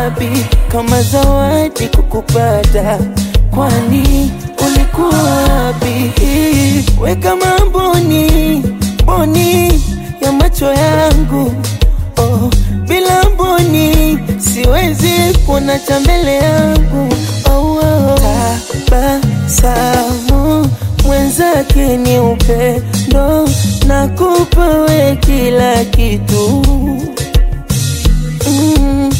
wapi kama zawadi kukupata? Kwani ulikuwa wapi? We kama mboni mboni ya macho yangu oh, bila mboni siwezi kuona cha mbele yangu oh, oh. Tabasamu mwenzake ni upendo, nakupa we kila kitu mm,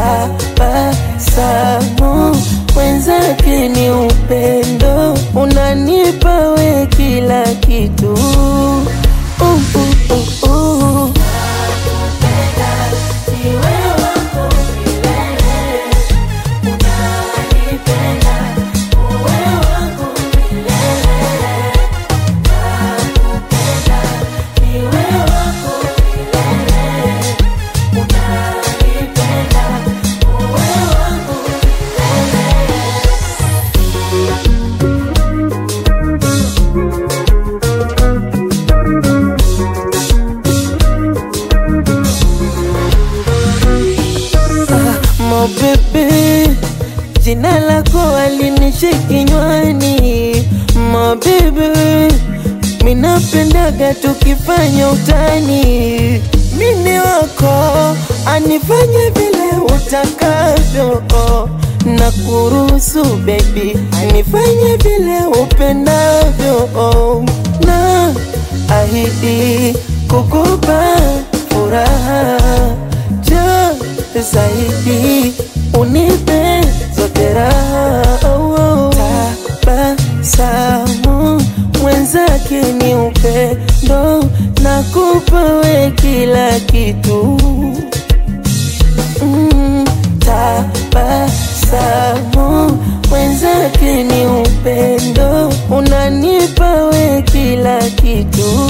tabasamu mwenzake ni upendo, unanipa we kila kitu uh, uh, uh, uh. Mo bebe, jina lako alinishi kinywani. Mo bebe, minapendaga tukifanya utani. Mini wako anifanye vile utakavyo, na kuruhusu baby, anifanye vile upendavyo, na ahidi kukupa furaha jo zaidi unipe zote raha oh, oh. Tabasamu mwenzake ni upendo, nakupa we kila kitu mm, tabasamu mwenzake ni upendo, unanipa we kila kitu